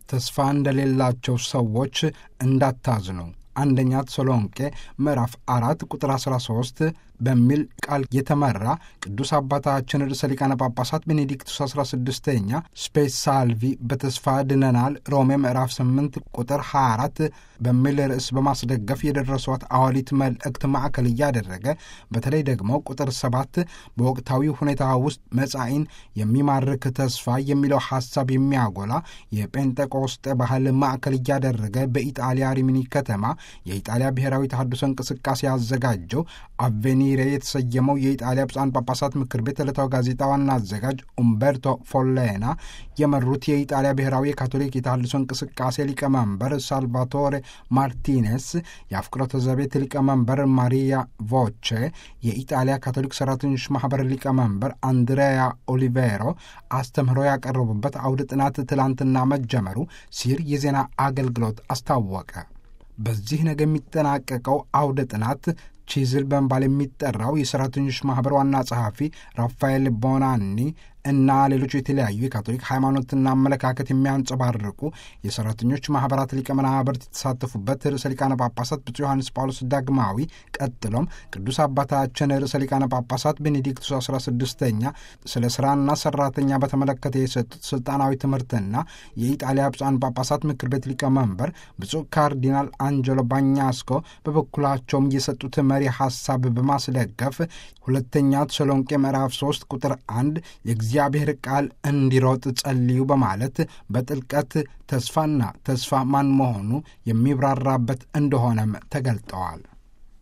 ተስፋ እንደሌላቸው ሰዎች እንዳታዝኑ። አንደኛ ተሰሎንቄ ምዕራፍ አራት ቁጥር 13 በሚል ቃል የተመራ ቅዱስ አባታችን ርዕሰ ሊቃነ ጳጳሳት ቤኔዲክቱስ 16ኛ ስፔስ ሳልቪ በተስፋ ድነናል ሮሜ ምዕራፍ 8 ቁጥር 24 በሚል ርዕስ በማስደገፍ የደረሷት አዋሊት መልእክት ማዕከል እያደረገ በተለይ ደግሞ ቁጥር 7 በወቅታዊ ሁኔታ ውስጥ መጻኢን የሚማርክ ተስፋ የሚለው ሐሳብ የሚያጎላ የጴንጤቆስጤ ባህል ማዕከል እያደረገ በኢጣሊያ ሪሚኒ ከተማ የኢጣሊያ ብሔራዊ ተሐድሶ እንቅስቃሴ ያዘጋጀው አቬኒሬ የተሰየመው የኢጣሊያ ብፁዓን ጳጳሳት ምክር ቤት ዕለታዊ ጋዜጣ ዋና አዘጋጅ ኡምበርቶ ፎሌና የመሩት የኢጣሊያ ብሔራዊ የካቶሊክ የተሐድሶ እንቅስቃሴ ሊቀመንበር ሳልቫቶሬ ማርቲኔስ፣ የአፍቅሮተ ዘቤት ሊቀመንበር ማሪያ ቮቼ፣ የኢጣሊያ ካቶሊክ ሰራተኞች ማህበር ሊቀመንበር አንድሬያ ኦሊቬሮ አስተምህሮ ያቀረቡበት አውደ ጥናት ትላንትና መጀመሩ ሲር የዜና አገልግሎት አስታወቀ። በዚህ ነገ የሚጠናቀቀው አውደ ጥናት ቺዝል በመባል የሚጠራው የሰራተኞች ማኅበር ዋና ጸሐፊ ራፋኤል ቦናኒ እና ሌሎች የተለያዩ የካቶሊክ ሃይማኖትና አመለካከት የሚያንጸባርቁ የሰራተኞች ማኅበራት ሊቀ መናብርት የተሳተፉበት ርዕሰ ሊቃነ ጳጳሳት ብፁዕ ዮሐንስ ጳውሎስ ዳግማዊ፣ ቀጥሎም ቅዱስ አባታችን ርዕሰ ሊቃነ ጳጳሳት ቤኔዲክቱስ 16ኛ ስለ ሥራና ሠራተኛ በተመለከተ የሰጡት ሥልጣናዊ ትምህርትና የኢጣሊያ ብፁዓን ጳጳሳት ምክር ቤት ሊቀመንበር ብፁዕ ካርዲናል አንጀሎ ባኛስኮ በበኩላቸውም የሰጡት መሪ ሐሳብ በማስደገፍ ሁለተኛ ተሰሎንቄ ምዕራፍ 3 ቁጥር 1 የእግዚአብሔር ቃል እንዲሮጥ ጸልዩ በማለት በጥልቀት ተስፋና ተስፋ ማን መሆኑ የሚብራራበት እንደሆነም ተገልጠዋል።